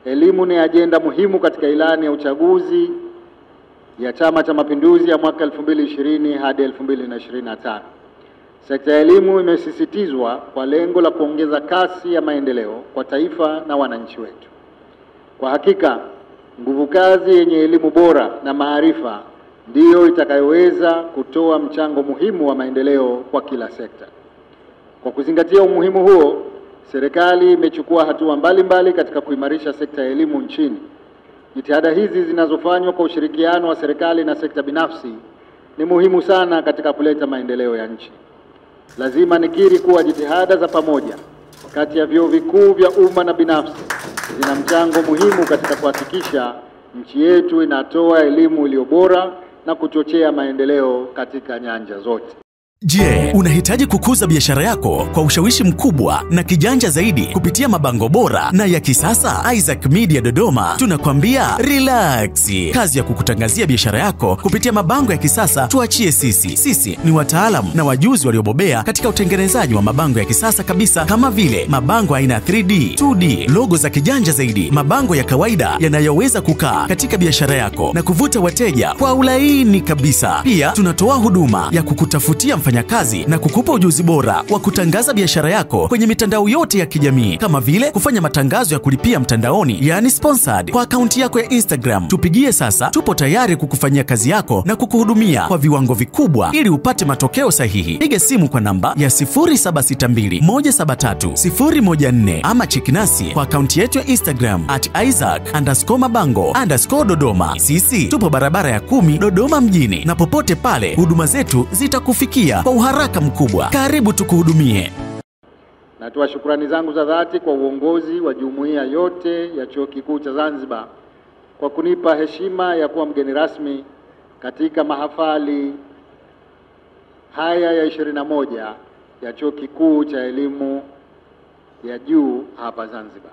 Elimu ni ajenda muhimu katika ilani ya uchaguzi ya Chama cha Mapinduzi ya mwaka 2020 hadi 2025. Sekta ya elimu imesisitizwa kwa lengo la kuongeza kasi ya maendeleo kwa taifa na wananchi wetu. Kwa hakika, nguvu kazi yenye elimu bora na maarifa ndiyo itakayoweza kutoa mchango muhimu wa maendeleo kwa kila sekta. Kwa kuzingatia umuhimu huo, serikali imechukua hatua mbalimbali katika kuimarisha sekta ya elimu nchini. Jitihada hizi zinazofanywa kwa ushirikiano wa serikali na sekta binafsi ni muhimu sana katika kuleta maendeleo ya nchi. Lazima nikiri kuwa jitihada za pamoja kati ya vyuo vikuu vya umma na binafsi zina mchango muhimu katika kuhakikisha nchi yetu inatoa elimu iliyo bora na kuchochea maendeleo katika nyanja zote. Je, unahitaji kukuza biashara yako kwa ushawishi mkubwa na kijanja zaidi kupitia mabango bora na ya kisasa? Isaac Media Dodoma tunakwambia relax. Kazi ya kukutangazia biashara yako kupitia mabango ya kisasa tuachie sisi. Sisi ni wataalamu na wajuzi waliobobea katika utengenezaji wa mabango ya kisasa kabisa, kama vile mabango aina ya 3D, 2D, logo za kijanja zaidi, mabango ya kawaida yanayoweza kukaa katika biashara yako na kuvuta wateja kwa ulaini kabisa. Pia tunatoa huduma ya kukutafutia mfanyakazi na kukupa ujuzi bora wa kutangaza biashara yako kwenye mitandao yote ya kijamii kama vile kufanya matangazo ya kulipia mtandaoni, yani sponsored, kwa akaunti yako ya Instagram. Tupigie sasa, tupo tayari kukufanyia kazi yako na kukuhudumia kwa viwango vikubwa ili upate matokeo sahihi. Piga simu kwa namba ya 0762173014 ama chekinasi kwa akaunti yetu ya Instagram at Isaac underscore mabango underscore Dodoma. Sisi tupo barabara ya kumi Dodoma mjini, na popote pale huduma zetu zitakufikia kwa uharaka mkubwa. Karibu tukuhudumie. Natoa shukrani zangu za dhati kwa uongozi wa jumuiya yote ya Chuo Kikuu cha Zanzibar kwa kunipa heshima ya kuwa mgeni rasmi katika mahafali haya ya 21 ya Chuo Kikuu cha Elimu ya Juu hapa Zanzibar.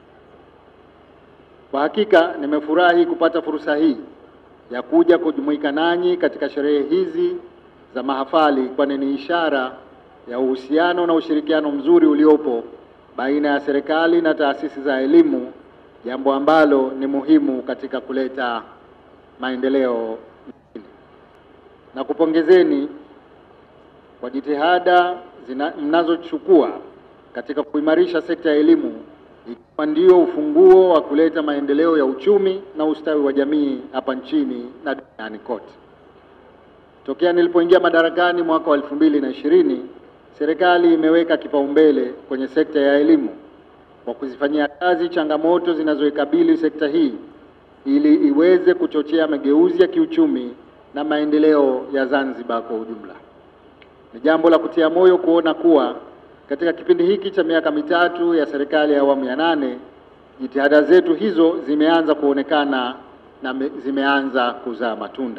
Kwa hakika nimefurahi kupata fursa hii ya kuja kujumuika nanyi katika sherehe hizi za mahafali, kwani ni ishara ya uhusiano na ushirikiano mzuri uliopo baina ya serikali na taasisi za elimu, jambo ambalo ni muhimu katika kuleta maendeleo nchini. Na kupongezeni kwa jitihada zina- mnazochukua katika kuimarisha sekta ya elimu, ikiwa ndio ufunguo wa kuleta maendeleo ya uchumi na ustawi wa jamii hapa nchini na duniani kote. Tokea nilipoingia madarakani mwaka wa elfu mbili na ishirini, serikali imeweka kipaumbele kwenye sekta ya elimu kwa kuzifanyia kazi changamoto zinazoikabili sekta hii ili iweze kuchochea mageuzi ya kiuchumi na maendeleo ya Zanzibar kwa ujumla. Ni jambo la kutia moyo kuona kuwa katika kipindi hiki cha miaka mitatu ya serikali ya awamu ya nane, jitihada zetu hizo zimeanza kuonekana na me- zimeanza kuzaa matunda.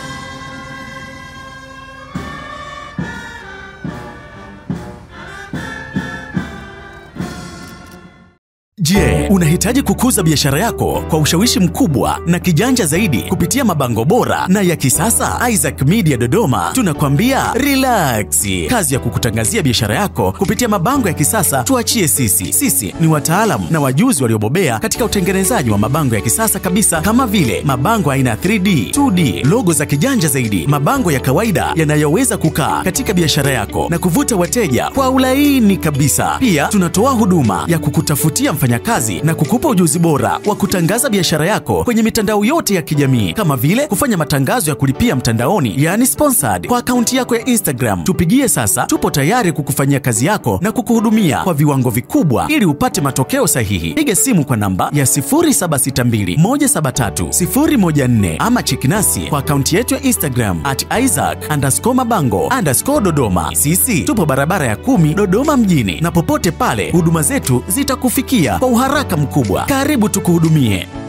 Je, unahitaji kukuza biashara yako kwa ushawishi mkubwa na kijanja zaidi kupitia mabango bora na ya kisasa? Isaac Media Dodoma tunakwambia relax. Kazi ya kukutangazia biashara yako kupitia mabango ya kisasa tuachie sisi. Sisi ni wataalamu na wajuzi waliobobea katika utengenezaji wa mabango ya kisasa kabisa, kama vile mabango aina ya 3D, 2D, logo za kijanja zaidi, mabango ya kawaida yanayoweza kukaa katika biashara yako na kuvuta wateja kwa ulaini kabisa. Pia tunatoa huduma ya kukutafutia mfanyakazi na kukupa ujuzi bora wa kutangaza biashara yako kwenye mitandao yote ya kijamii kama vile kufanya matangazo ya kulipia mtandaoni, yani sponsored, kwa akaunti yako ya Instagram. Tupigie sasa, tupo tayari kukufanyia kazi yako na kukuhudumia kwa viwango vikubwa ili upate matokeo sahihi. Piga simu kwa namba ya 0762173014 ama chekinasi kwa akaunti yetu ya Instagram at Isaac underscore mabango underscore Dodoma. Sisi tupo barabara ya kumi Dodoma mjini, na popote pale huduma zetu zitakufikia kwa uharaka mkubwa. Karibu tukuhudumie.